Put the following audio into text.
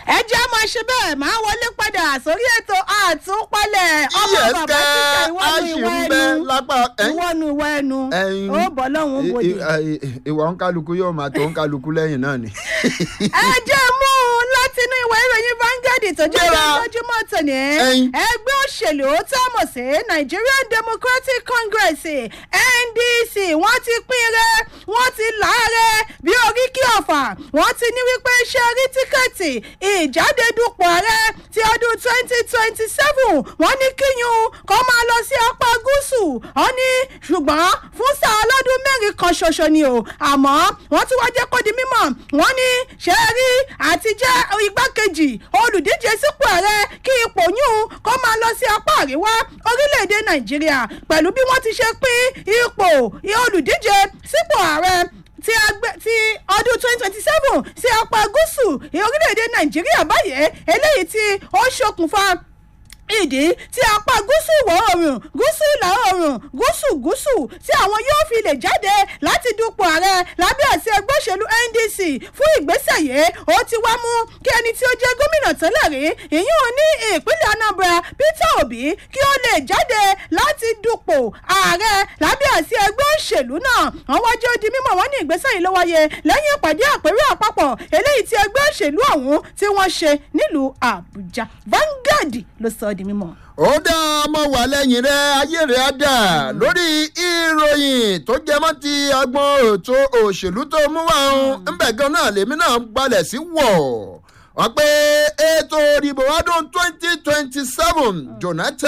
ẹ jẹ́ máa ṣe bẹ́ẹ̀ máa wọlé padà sórí ètò àtúpalẹ̀ ọmọ Yes, bàbá kẹ́, títà a ìwọ́nu ṣì ìwọ ń bẹ ẹnu lápá ẹ̀? ìwọ́nu ìwọ ẹnu Ẹyin. ó bọ́ lọ́hùn I- bòde. i- i- ìwà òǹkálukú yóò máa tó òǹkálukú lẹ́yìn náà ni. ẹ jẹ́ mú un láti inú ìwé ìròyìn Vanguard tó jẹ́ Gbéra. lójúmọ́ tòní. Ẹyin. ẹgbẹ́ òṣèlú tó mọ̀ sí Nigerian Democratic Congress NDC wọ́n ti pín rẹ̀ wọ́n ti láàrẹ̀ bí oríkì ọ̀fà wọ́n ti ní wípé ṣe rí tíkẹ́ẹ̀tì ìjáde dupò ààrẹ ti ọdún twenty twenty seven wọ́n ní kíyún kó máa lọ sí apá gúúsù wọ́n ní ṣùgbọ́n fún sáà ọlọ́dún mẹ́rin kan ṣoṣo ni o àmọ́ wọ́n tún wá jẹ́ kó di mímọ̀ wọ́n ní ṣe rí àti jẹ́ igbákejì olùdíje sípò ààrẹ kí ipò yún kó máa lọ sí apá àríwá orílẹ̀-èdè nàìjíríà pẹ̀lú bí wọ́n ti ṣe pín ipò olùdíje sípò ààrẹ ti agbẹ ti ọdún twenty twenty seven sí apá gúúsù orílẹ̀-èdè nàìjíríà báyìí eléyìí tí ó ṣokùnfà ìdí tí apá gúúsù ìwọ̀ oòrùn gúúsù ìlà oòrùn gúúsù gúúsù tí àwọn yóò fi lè jáde láti dupò ààrẹ lábẹ́ àṣẹ ẹgbẹ́ òṣèlú NDC fún ìgbésẹ̀ yìí ó ti wá mú kí ẹni tí ó jẹ́ gómìnà tẹ́lẹ̀ rí ìyún ní ìpínlẹ̀ Anambra Peter Obi kí ó lè jáde láti dupò ààrẹ lábẹ́ àṣẹ ẹgbẹ́ òṣèlú náà wọ́n wájú ó di mímọ̀ wọ́n ní ìgbésẹ̀ yìí ló wáyé lẹ́yìn ìpàdé àpérò àpapọ̀ eléyìí tí ẹgbẹ́ òṣèlú ọ̀hún tí wọ́n ṣe nílùú Àbújá Vanguard ló sọ ọ́ di mímọ̀. ó dá ọmọ wà lẹ́yìn rẹ̀ ayé rẹ̀ á dà lórí ìròyìn tó jẹ mọ́ ti agbọn ètò òṣèlú tó mú wá ń ńbẹ̀ gan náà lèmi náà gbalẹ̀ sí wọ̀ wọ́n pé ètò ìdìbò ọdún twenty twenty seven Jonathan.